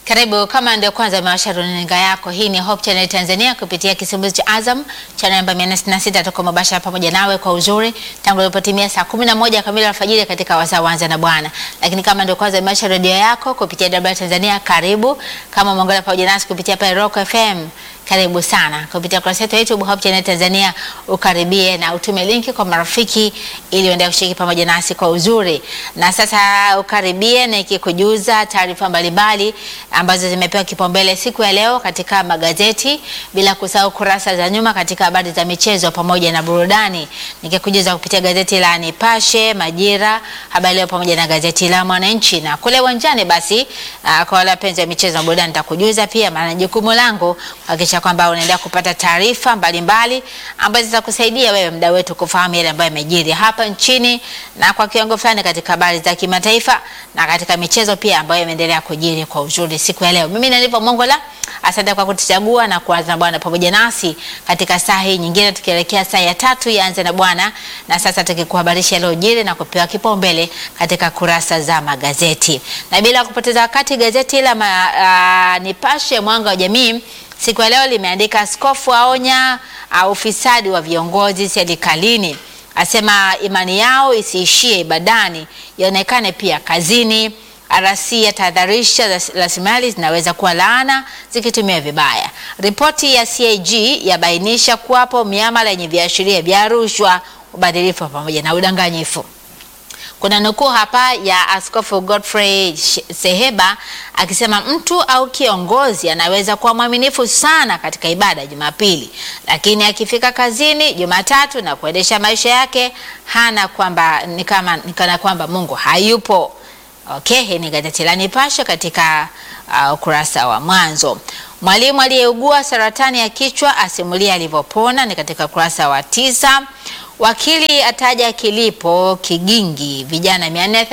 Karibu kama ndio kwanza umewasha runinga yako, hii ni Hope Channel Tanzania kupitia kisimbuzi cha Azam channel namba 466 tuko mubashara pamoja nawe kwa uzuri tangu ilipotimia saa 11 kamili alfajiri katika wasaa wanza na Bwana. Lakini kama ndio kwanza umewasha redio yako kupitia WR Tanzania, karibu. Kama umeungana pamoja nasi kupitia pale Rock FM, karibu sana. Kupitia kurasa yetu ya YouTube Hope Channel Tanzania, ukaribie na utume linki kwa marafiki ili uendelee kushiriki pamoja nasi kwa uzuri. Na sasa ukaribie na ikikujuza taarifa mbalimbali ambazo zimepewa kipaumbele siku ya leo katika magazeti, bila kusahau kurasa za nyuma katika habari za michezo pamoja na burudani, nikikujuza kupitia gazeti la Nipashe, Majira, Habari Leo pamoja na gazeti la Mwananchi. Na kule uwanjani basi, uh, kwa wale wapenzi wa michezo na burudani nitakujuza pia, maana jukumu langu kuhakikisha kwamba unaendelea kupata taarifa mbalimbali ambazo zitakusaidia wewe mdau wetu kufahamu yale ambayo yamejiri hapa nchini na kwa kiwango fulani katika habari za kimataifa na katika michezo pia ambayo imeendelea kujiri kwa uzuri siku ya leo. Mimi nilipo Mongola, asante kwa kutuchagua na kuanza na Bwana pamoja nasi katika saa hii nyingine, tukielekea saa ya tatu yaanze na Bwana, na sasa tukikuhabarisha yaliyojiri na kupewa kipaumbele katika kurasa za magazeti. Na bila kupoteza wakati, gazeti la ma, uh, Nipashe Mwanga wa Jamii siku ya leo limeandika askofu aonya uh, ufisadi wa viongozi serikalini, asema imani yao isiishie ibadani, ionekane pia kazini. RC yatahadharisha rasilimali zinaweza kuwa laana zikitumiwa vibaya. Ripoti ya CAG yabainisha kuwapo miamala yenye viashiria vya rushwa, ubadhirifu pamoja na udanganyifu. Kuna nukuu hapa ya Askofu Godfrey Seheba akisema mtu au kiongozi anaweza kuwa mwaminifu sana katika ibada ya Jumapili, lakini akifika kazini Jumatatu na kuendesha maisha yake hana kwamba ni kama ni kana kwamba Mungu hayupo. Okay, hii ni gazeti la Nipashe katika ukurasa uh, wa mwanzo. Mwalimu aliyeugua saratani ya kichwa asimulia alivyopona, ni katika ukurasa wa tisa. Wakili ataja kilipo Kigingi, vijana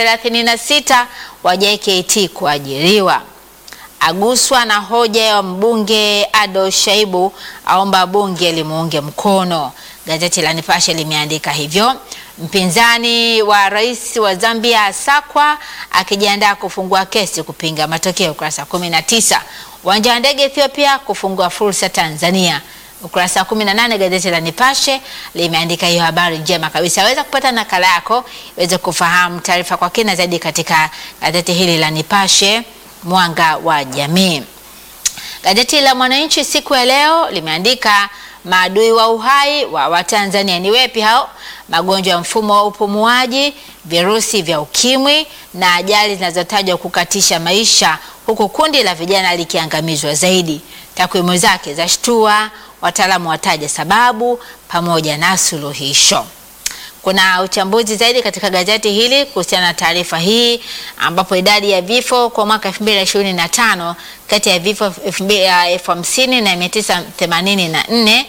436 wa JKT kuajiriwa. Aguswa na hoja ya mbunge Ado Shaibu, aomba bunge limuunge mkono. Gazeti la Nipashe limeandika hivyo. Mpinzani wa rais wa Zambia asakwa akijiandaa kufungua kesi kupinga matokeo, ukurasa 19. Uwanja wa ndege Ethiopia kufungua fursa Tanzania, ukurasa wa 18. Gazeti la Nipashe limeandika hiyo habari njema kabisa. Waweza kupata nakala yako iweze kufahamu taarifa kwa kina zaidi katika gazeti hili la Nipashe Mwanga wa Jamii. Gazeti la Mwananchi siku ya leo limeandika maadui wa uhai wa Watanzania ni wepi hao? Magonjwa ya mfumo wa upumuaji, virusi vya ukimwi na ajali zinazotajwa kukatisha maisha, huku kundi la vijana likiangamizwa zaidi. Takwimu zake za shtua, wataalamu wataja sababu pamoja na suluhisho. Kuna uchambuzi zaidi katika gazeti hili kuhusiana na taarifa hii ambapo idadi ya vifo kwa mwaka 2025 kati ya vifo elfu hamsini na mia tisa themanini na nne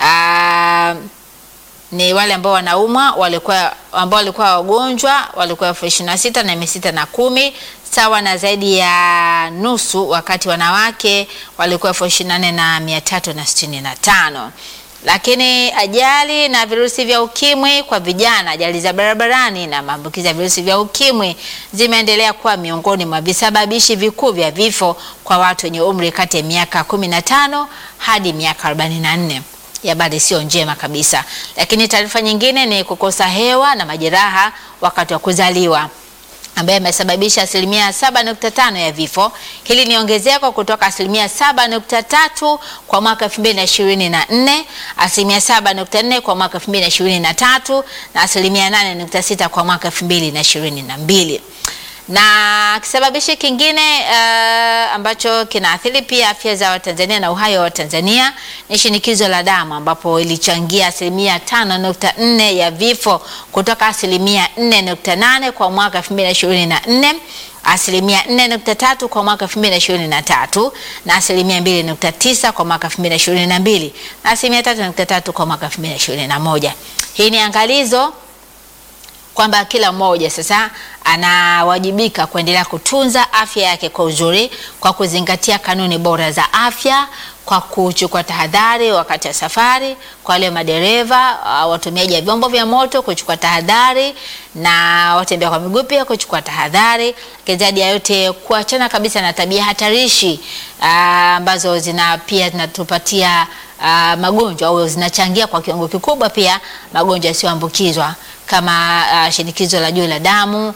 ni wale ambao wanaumwa walikuwa ambao walikuwa wagonjwa walikuwa elfu ishirini na sita na mia sita na kumi sawa na zaidi ya nusu, wakati wanawake walikuwa elfu ishirini na nne na mia tatu na sitini na tano lakini ajali na virusi vya ukimwi kwa vijana, ajali za barabarani na maambukizi ya virusi vya ukimwi zimeendelea kuwa miongoni mwa visababishi vikuu vya vifo kwa watu wenye umri kati ya miaka 15 hadi miaka 44. Habari sio njema kabisa. Lakini taarifa nyingine ni kukosa hewa na majeraha wakati wa kuzaliwa ambaye amesababisha asilimia 7.5 ya vifo. Hili ni ongezeko kutoka asilimia 7.3 kwa mwaka 2024, asilimia 7.4 kwa mwaka 2023 na asilimia 8.6 kwa mwaka 2022 na kisababishi kingine uh, ambacho kinaathiri pia afya za Watanzania na uhai wa Watanzania ni shinikizo la damu ambapo ilichangia asilimia 5.4 ya vifo kutoka asilimia 4.8 kwa mwaka 2024, asilimia 4.3 kwa mwaka 2023 na asilimia 2.9 kwa mwaka 2022 na asilimia 3.3 kwa mwaka 2021. Hii ni angalizo kwamba kila mmoja sasa anawajibika kuendelea kutunza afya yake kwa uzuri kwa kuzingatia kanuni bora za afya, kwa kuchukua tahadhari wakati wa safari, kwa wale madereva, uh, watumiaji wa vyombo vya moto kuchukua tahadhari, na watembea kwa miguu pia kuchukua tahadhari, lakini zaidi ya yote kuachana kabisa na tabia hatarishi uh, ambazo zina pia zinatupatia uh, magonjwa au zinachangia kwa kiwango kikubwa pia magonjwa yasiyoambukizwa kama uh, shinikizo la juu la damu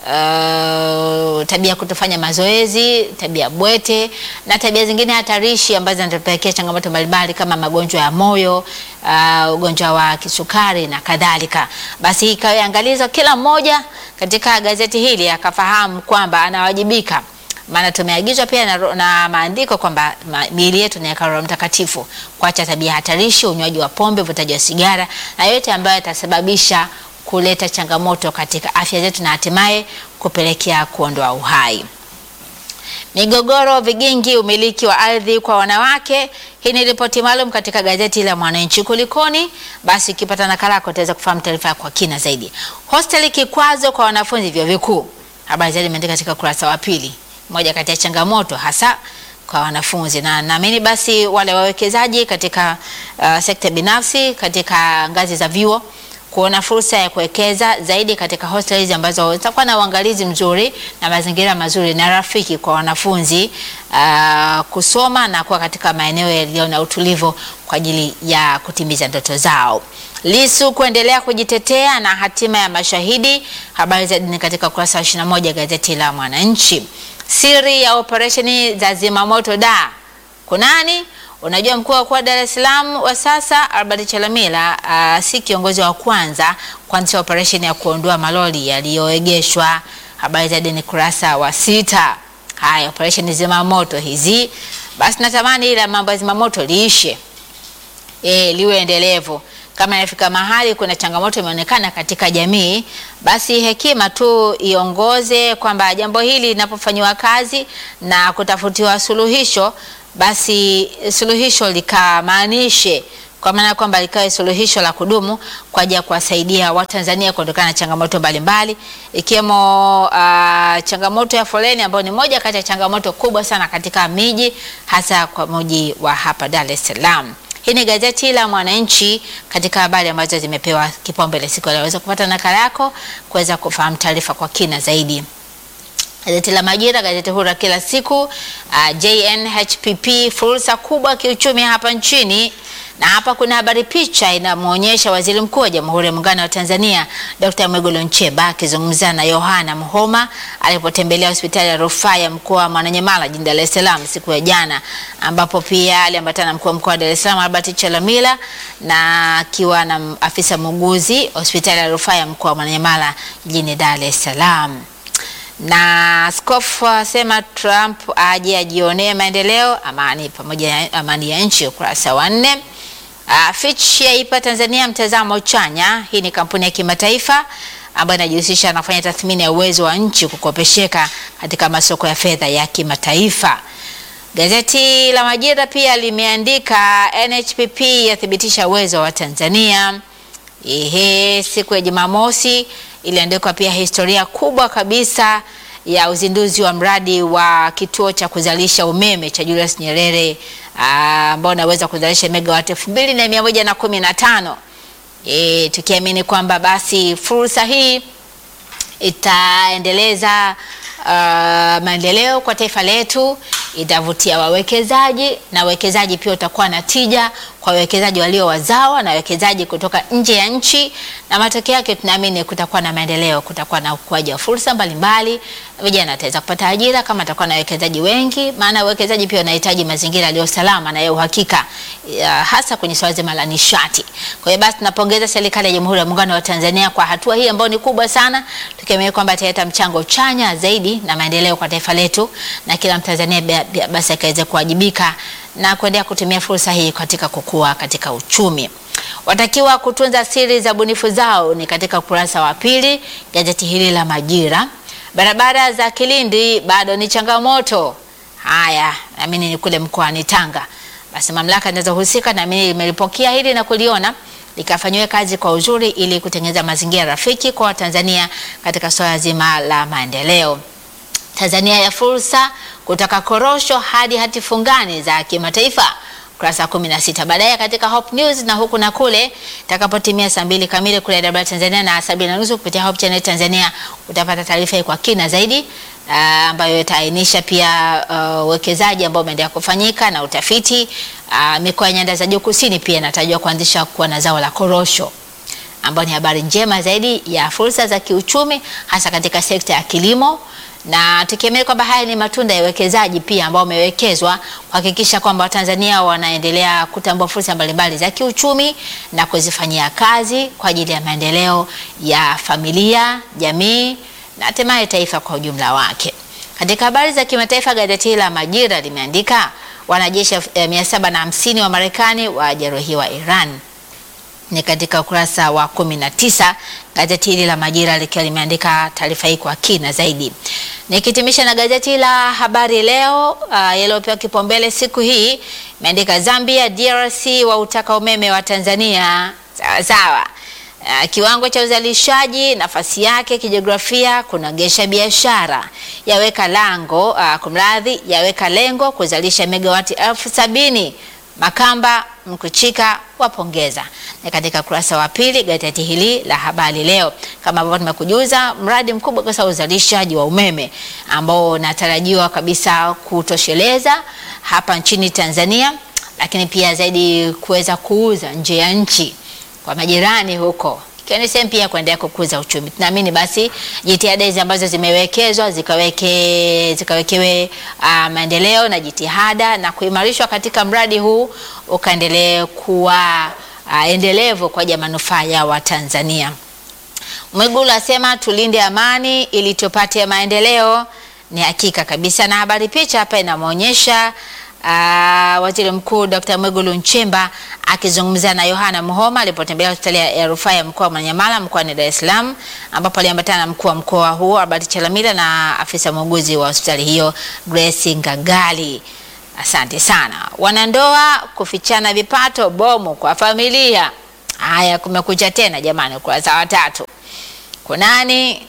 Uh, tabia kutofanya mazoezi, tabia bwete na tabia zingine hatarishi ambazo zinatupelekea changamoto mbalimbali kama magonjwa ya moyo, uh, ugonjwa wa kisukari na kadhalika. Basi ikawa angalizo kila mmoja katika gazeti hili akafahamu kwamba anawajibika, maana tumeagizwa pia na, na maandiko kwamba ma, miili yetu ni hekalu la Mtakatifu, kuacha tabia hatarishi, unywaji wa pombe, uvutaji wa sigara na yote ambayo yatasababisha kuleta changamoto katika afya zetu na hatimaye kupelekea kuondoa uhai. Migogoro, vigingi, umiliki wa ardhi kwa wanawake. Hii ni ripoti maalum katika gazeti la Mwananchi. Kulikoni? Basi ukipata nakala yako utaweza kufahamu taarifa kwa kina zaidi. Hosteli kikwazo kwa wanafunzi vyuo vikuu, habari zaidi imeandika katika ukurasa wa pili. Moja kati ya changamoto hasa kwa wanafunzi na naamini basi wale wawekezaji katika uh, sekta binafsi katika ngazi za vyuo kuona fursa ya kuwekeza zaidi katika hostels ambazo zitakuwa na uangalizi mzuri na mazingira mazuri na rafiki kwa wanafunzi uh, kusoma na kuwa katika maeneo yaliyo na utulivu kwa ajili ya kutimiza ndoto zao. Lisu kuendelea kujitetea na hatima ya mashahidi. Habari zaidi ni katika ukurasa wa 21 gazeti la Mwananchi. Siri ya operesheni za zimamoto da kunani? Unajua, mkuu wa mkoa wa Dar es Salaam wa sasa Albert Chalamila uh, si kiongozi wa kwanza kuanzisha operesheni ya kuondoa malori yaliyoegeshwa. Habari zaidi ni kurasa wa sita. Haya, operesheni zimamoto hizi, basi natamani ile mambo ya zimamoto liishe, e, liwe endelevu. Kama inafika mahali kuna changamoto imeonekana katika jamii, basi hekima tu iongoze kwamba jambo hili linapofanyiwa kazi na kutafutiwa suluhisho basi suluhisho likamaanishe kwa maana kwamba likawe suluhisho la kudumu kwa ajili ya kuwasaidia Watanzania kuondokana na changamoto mbalimbali ikiwemo uh, changamoto ya foleni ambayo ni moja kati ya changamoto kubwa sana katika miji hasa kwa mji wa hapa Dar es Salaam. Hii ni gazeti la Mwananchi katika habari ambazo zimepewa kipaumbele siku ya leo. Waweza kupata nakala yako kuweza kufahamu taarifa kwa kina zaidi. Gazeti la Majira, gazeti huru kila siku. Uh, JNHPP fursa kubwa kiuchumi hapa nchini, na hapa kuna habari, picha inamwonyesha Waziri Mkuu wa Jamhuri ya Muungano wa Tanzania Dr. Mwigulu Nchemba akizungumza na Yohana Mhoma alipotembelea hospitali ya rufaa ya mkoa wa Mwananyamala jijini Dar es Salaam siku ya jana, ambapo pia aliambatana na mkuu wa mkoa wa Dar es Salaam Albert Chalamila na akiwa na afisa muuguzi hospitali ya rufaa ya mkoa wa Mwananyamala jijini Dar es Salaam na askofu asema Trump aje ajionee maendeleo amani pamoja na amani ya nchi, ukurasa wa nne. Uh, Fitch yaipa Tanzania mtazamo chanya. Hii ni kampuni ya kimataifa ambayo inajihusisha na kufanya tathmini ya uwezo wa nchi kukopesheka katika masoko ya fedha ya kimataifa. Gazeti la Majira pia limeandika NHPP yathibitisha uwezo wa Tanzania. Ehe, siku ya Jumamosi iliandikwa pia historia kubwa kabisa ya uzinduzi wa mradi wa kituo cha kuzalisha umeme cha Julius Nyerere ambao unaweza kuzalisha megawati elfu mbili na mia moja na kumi na tano e, tukiamini kwamba basi fursa hii itaendeleza uh, maendeleo kwa taifa letu, itavutia wawekezaji na wawekezaji pia utakuwa na tija kwa wawekezaji walio wazawa na wawekezaji kutoka nje ya nchi, na matokeo yake tunaamini kutakuwa na maendeleo, kutakuwa na ukuaji wa fursa mbalimbali, vijana wataweza kupata ajira kama atakuwa na wawekezaji wengi, maana wawekezaji pia wanahitaji mazingira yaliyo salama na ya uhakika, ya hasa kwenye swala zima la nishati. Kwa hiyo basi tunapongeza serikali ya Jamhuri ya Muungano wa Tanzania kwa hatua hii ambayo ni kubwa sana, tukiamini kwamba italeta mchango chanya zaidi na maendeleo kwa taifa letu na kila Mtanzania basi akaweze kuwajibika na kuendelea kutumia fursa hii katika kukua katika uchumi. Watakiwa kutunza siri za bunifu zao ni katika ukurasa wa pili gazeti hili la Majira. Barabara za Kilindi bado ni changamoto. Haya, naamini ni kule mkoani Tanga. Basi mamlaka zinazohusika naamini limelipokea hili na kuliona likafanyiwe kazi kwa uzuri ili kutengeneza mazingira rafiki kwa Watanzania katika swala zima la maendeleo. Tanzania ya fursa kutoka korosho hadi hati fungani za kimataifa. ukurasa wa kumi na sita. Baadaye katika Hope News na huku na kule, itakapotimia saa mbili kamili kule Dar Tanzania na saa mbili na nusu kupitia Hope Channel Tanzania utapata taarifa hii kwa kina zaidi uh, ambayo itaainisha pia uwekezaji uh, ambao umeendelea kufanyika na utafiti uh, mikoa ya nyanda za juu kusini pia inatajwa kuanzisha kuwa na zao la korosho ambayo ni habari njema zaidi ya fursa za kiuchumi hasa katika sekta ya kilimo na tukiamini kwamba haya ni matunda ya uwekezaji pia ambao umewekezwa kuhakikisha kwamba Watanzania wanaendelea kutambua fursa mbalimbali za kiuchumi na kuzifanyia kazi kwa ajili ya maendeleo ya familia, jamii na hatimaye taifa kwa ujumla wake. Katika habari za kimataifa, gazeti la Majira limeandika wanajeshi mia saba na hamsini wa Marekani wajeruhiwa Iran ni katika ukurasa wa kumi na tisa gazeti hili la Majira likiwa limeandika taarifa hii kwa kina zaidi. Nikitimisha na gazeti la Habari Leo uh, yaliyopewa kipaumbele siku hii imeandika Zambia, DRC wautaka umeme wa Tanzania sawa sawa. Uh, kiwango cha uzalishaji, nafasi yake kijiografia, kunogesha biashara, yaweka lango uh, kumradhi, yaweka lengo kuzalisha megawati elfu sabini Makamba Mkuchika wapongeza. Ni katika kurasa wa pili gazeti hili la Habari Leo, kama ambavyo tumekujuza, mradi mkubwa kabisa uzalishaji wa umeme ambao unatarajiwa kabisa kutosheleza hapa nchini Tanzania, lakini pia zaidi kuweza kuuza nje ya nchi kwa majirani huko ikiwa ni sehemu pia kuendelea kukuza uchumi. Tunaamini basi jitihada hizi ambazo zimewekezwa zikaweke zikawekewe uh, maendeleo na jitihada na kuimarishwa katika mradi huu ukaendelee kuwa uh, endelevu kwa ajili ya manufaa ya Watanzania. Mwigulu asema tulinde amani ili tupate maendeleo. Ni hakika kabisa, na habari picha hapa inamwonyesha Uh, Waziri Mkuu Dr. Mwigulu Nchemba akizungumza na Yohana Muhoma alipotembelea hospitali ya rufaa ya mkoa wa Manyamala mkoani Dar es Salaam ambapo aliambatana na mkuu wa mkoa huo Albert Chalamila na afisa muuguzi wa hospitali hiyo Grace Ngagali. Asante sana. Wanandoa kufichana vipato bomu kwa familia. Haya, kumekucha tena jamani, ukurasa wa tatu. Kunani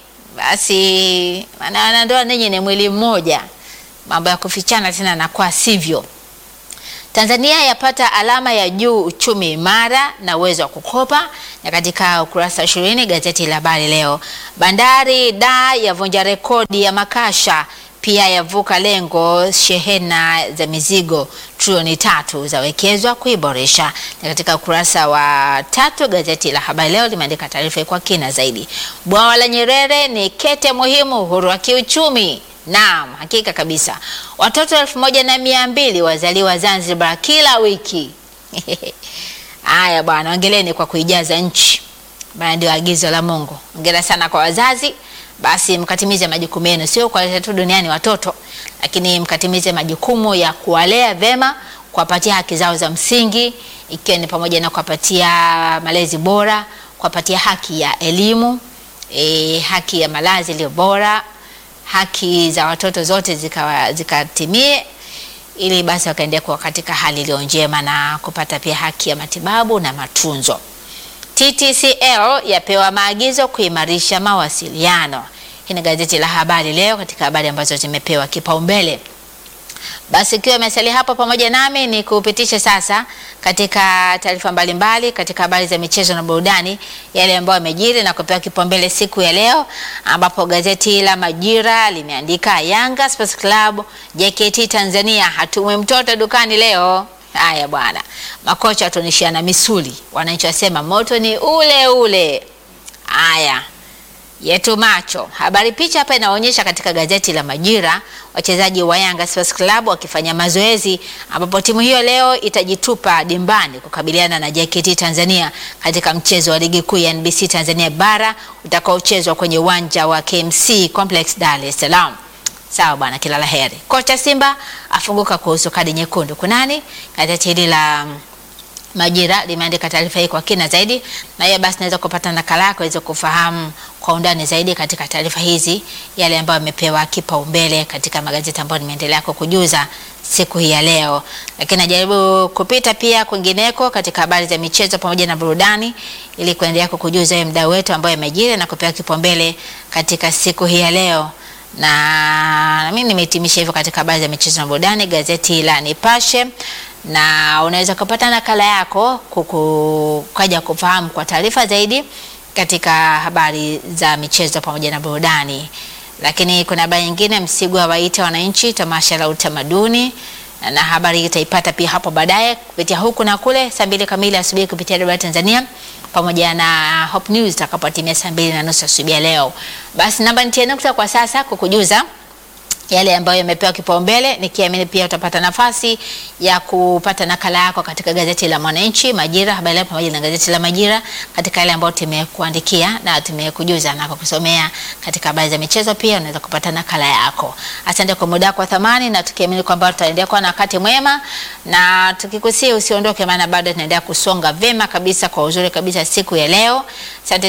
basi, maana wanandoa ninyi ni mwili mmoja mambo ya kufichana tena na kwa sivyo. Tanzania yapata alama ya juu uchumi imara na uwezo wa kukopa, na katika ukurasa wa ishirini gazeti la Habari Leo. Bandari da yavunja rekodi ya makasha, pia yavuka lengo, shehena za mizigo trilioni tatu zawekezwa kuiboresha. Na katika ukurasa wa tatu gazeti la Habari Leo limeandika taarifa kwa kina zaidi. Bwawa la Nyerere ni kete muhimu uhuru wa kiuchumi. Naam, hakika kabisa. Watoto elfu moja na mia mbili wazaliwa Zanzibar kila wiki. Haya bwana, ongeleni kwa kuijaza nchi, maana ndio agizo la Mungu. Ongera sana kwa wazazi, basi mkatimize majukumu yenu, sio kuwaleta tu duniani watoto, lakini mkatimize majukumu ya kuwalea vema, kuwapatia haki zao za msingi, ikiwa ni pamoja na kuwapatia malezi bora, kuwapatia haki ya elimu, e, haki ya malazi iliyo bora haki za watoto zote zikatimie zika ili basi wakaendelea kuwa katika hali iliyo njema na kupata pia haki ya matibabu na matunzo. TTCL yapewa maagizo kuimarisha mawasiliano. Hii ni gazeti la Habari Leo katika habari ambazo zimepewa kipaumbele. Basi ikiwa imesalia hapo pamoja nami ni kupitisha sasa katika taarifa mbalimbali katika habari za michezo na burudani, yale ambayo yamejiri na kupewa kipaumbele siku ya leo, ambapo gazeti la Majira limeandika Yanga Sports Club JKT Tanzania hatumwi mtoto dukani leo. Haya bwana, makocha watunishiana misuli, wananchi wasema moto ni ule ule. Haya yetu macho. Habari picha hapa inaonyesha katika gazeti la Majira wachezaji wa Yanga Sports Club wakifanya mazoezi, ambapo timu hiyo leo itajitupa dimbani kukabiliana na JKT Tanzania katika mchezo wa ligi kuu ya NBC Tanzania bara utakaochezwa kwenye uwanja wa KMC Complex Dar es Salaam. Sawa bwana, kila la heri. Kocha Simba afunguka kuhusu kadi nyekundu. Kunani? Gazeti hili la Majira limeandika taarifa hii kwa kina zaidi, na hiyo basi naweza kupata nakala yako iweze kufahamu kwa undani zaidi katika taarifa hizi, yale ambayo yamepewa kipaumbele katika magazeti ambayo nimeendelea kukujuza siku hii ya leo, lakini najaribu kupita pia kwingineko katika habari za michezo pamoja na burudani, ili kuendelea kukujuza hiyo mdau wetu ambayo yamejiri na kupewa kipaumbele katika siku hii ya leo na mimi nimehitimisha hivyo katika habari za michezo na burudani. Gazeti la Nipashe na unaweza kupata nakala yako kuku- kaja kufahamu kwa taarifa zaidi katika habari za michezo pamoja na burudani. Lakini kuna habari nyingine, Msigwa waita wananchi tamasha la utamaduni na habari hii itaipata pia hapo baadaye kupitia huku na kule saa mbili kamili asubuhi kupitia Radio Tanzania pamoja na Hope News itakapotimia saa mbili na nusu asubuhi ya leo. Basi namba nitie nukta kwa sasa kukujuza yale ambayo yamepewa kipaumbele, nikiamini pia utapata nafasi ya kupata nakala yako katika gazeti la Mwananchi, Majira, Habari Leo pamoja na gazeti la Majira katika yale ambayo tumekuandikia na tumekujuza na kukusomea katika habari za michezo. Pia unaweza kupata nakala yako. Asante kwa muda wako wa thamani, na tukiamini kwamba tutaendelea kuwa na wakati mwema, na tukikusia usiondoke, maana bado tunaendelea kusonga vema kabisa kwa uzuri kabisa siku ya leo. Asante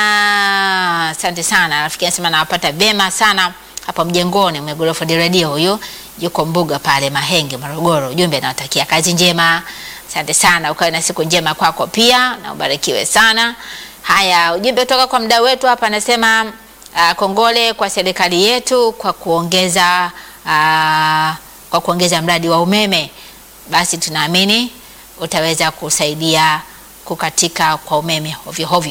sana, asante sana. Rafiki anasema nawapata vema sana hapa mjengoni Mwegorofa di Radio, huyo yuko Mbuga pale Mahenge, Morogoro. Ujumbe nawatakia kazi njema, asante sana, ukawe na siku njema kwako pia na ubarikiwe sana. Haya, ujumbe kutoka kwa mdau wetu hapa anasema uh, kongole kwa serikali yetu kwa kuongeza uh, kwa kuongeza mradi wa umeme. Basi tunaamini utaweza kusaidia kukatika kwa umeme hovyo hovyo.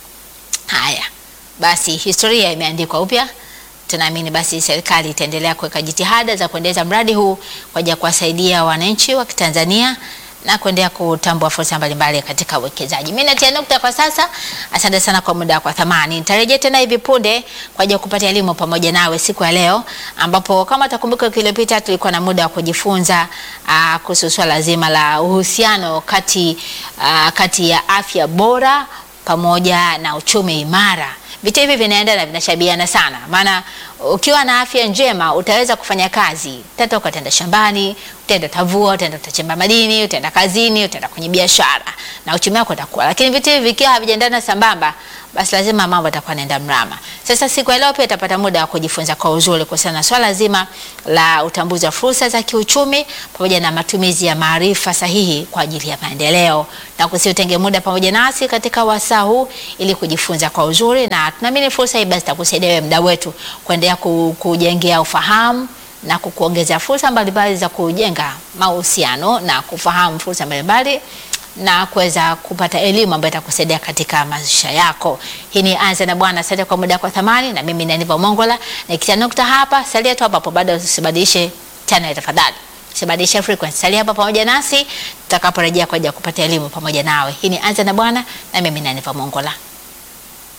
Haya basi, historia imeandikwa upya. Tunaamini basi serikali itaendelea kuweka jitihada za kuendeleza mradi huu kwa ajili ya kuwasaidia wananchi wa Kitanzania na kuendelea kutambua fursa mbalimbali katika uwekezaji. Mimi natia nukta kwa sasa. Asante sana kwa muda kwa thamani. Nitarejea tena hivi punde kwa ajili ya kupata elimu pamoja nawe siku ya leo, ambapo kama utakumbuka wiki iliyopita tulikuwa na muda wa kujifunza uh, kuhusu swala zima la uhusiano kati, uh, kati ya afya bora pamoja na uchumi imara. Vitu hivi vinaenda na vinashabiana sana, maana ukiwa na afya njema utaweza kufanya kazi, utatoka, utaenda shambani, utaenda utavua, utaenda utachimba madini, utaenda kazini, utaenda kwenye biashara na uchumi wako utakuwa. Lakini vitu hivi vikiwa havijaendana sambamba, basi lazima mambo yatakuwa yanaenda mrama. Sasa siku ya leo pia utapata muda wa kujifunza kwa uzuri kuhusiana na swala zima la utambuzi wa fursa za kiuchumi pamoja na matumizi ya maarifa sahihi kwa ajili ya maendeleo, na kusiutenge muda pamoja nasi katika wasaa huu ili kujifunza kwa uzuri, na tunaamini fursa hii basi itakusaidia wewe mda wetu kuendelea ku- kujengea ufahamu na kukuongezea fursa mbalimbali za kujenga mahusiano na kufahamu fursa mbalimbali na kuweza kupata elimu ambayo itakusaidia katika maisha yako. Hii ni Anza na Bwana. Asante kwa muda kwa thamani, na mimi ni Aniva Mongola nikitia nukta hapa. Salia tu hapa hapo, bado usibadilishe channel tafadhali, usibadilishe frequency. Salia hapa pamoja nasi tutakaporejea kwa ajili ya kupata elimu pamoja nawe. Hii ni Anza na Bwana, na mimi ni Aniva Mongola.